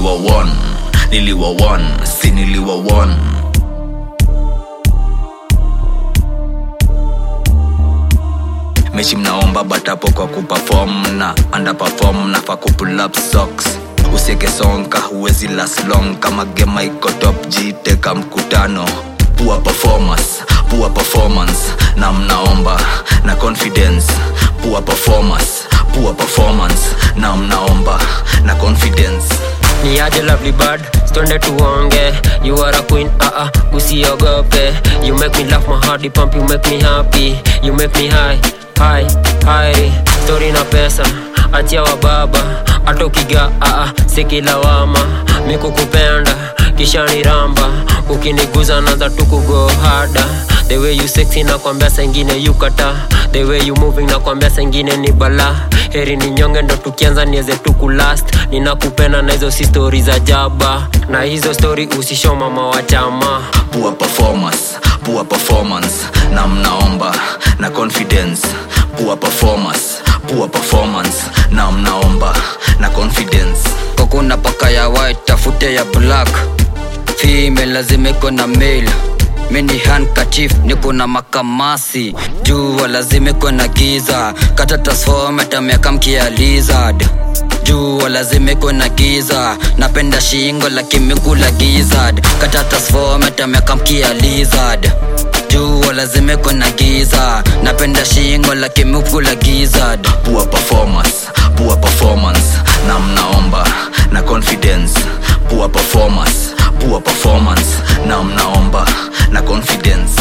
niliwa won niliwa won si niliwa won mechi mnaomba batapo kwa kuperform na underperform nafa kupull up socks usieke sonka huwezi last long kama gema iko top jiteka mkutano poor performance poor performance na mnaomba na confidence poor performance poor performance na mnaomba na confidence ni aje lovely bird stonde tuonge you are a queen ah uh -uh, usiogope you make me laugh my heart pump you make me happy you make me high high high story na pesa achia wa baba hata ukiga ah uh sikilawama mikukupenda kisha ni ramba ukiniguza naza tukugo hada the way you sexy nakwambia sengine yukata the way you moving nakwambia sengine ni bala heri ni nyonge ndo tukianza nieze tukulast ninakupenda na hizo si stori za jaba na hizo stori usisho mama wa chama poor performance poor performance na mnaomba na confidence poor performance poor performance na mnaomba na confidence kokuna paka ya white tafute ya black female lazima iko na male mini handkerchief niko na makamasi jua lazima iko na giza kata transformata miaka mkia lizard jua lazima iko na giza napenda shingo la kimikula gizard kata transformata miaka mkia lizard jua lazima iko na giza napenda shingo la kimikula gizard poor performance poor performance na mnaomba na confidence poor performance poor performance na mnaomba na confidence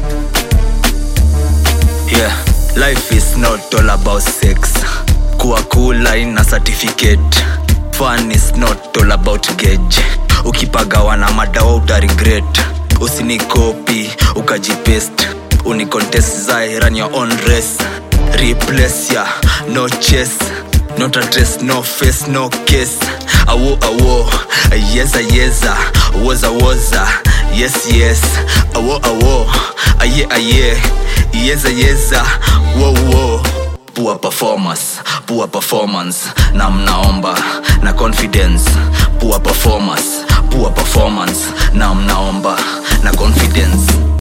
yeah life is not all about sex kuwa kula ina certificate fun is not all about gauge ukipagawa na madawa utaregret usinikopi ukajipest unicontest zai run your own race replace ya no chase not a dress no face no case awo awo yeza yeza woza woza yes yes awo awo aye aye yeza yeza wo wo poor performance poor performance na mnaomba na confidence poor performance poor performance na mnaomba na confidence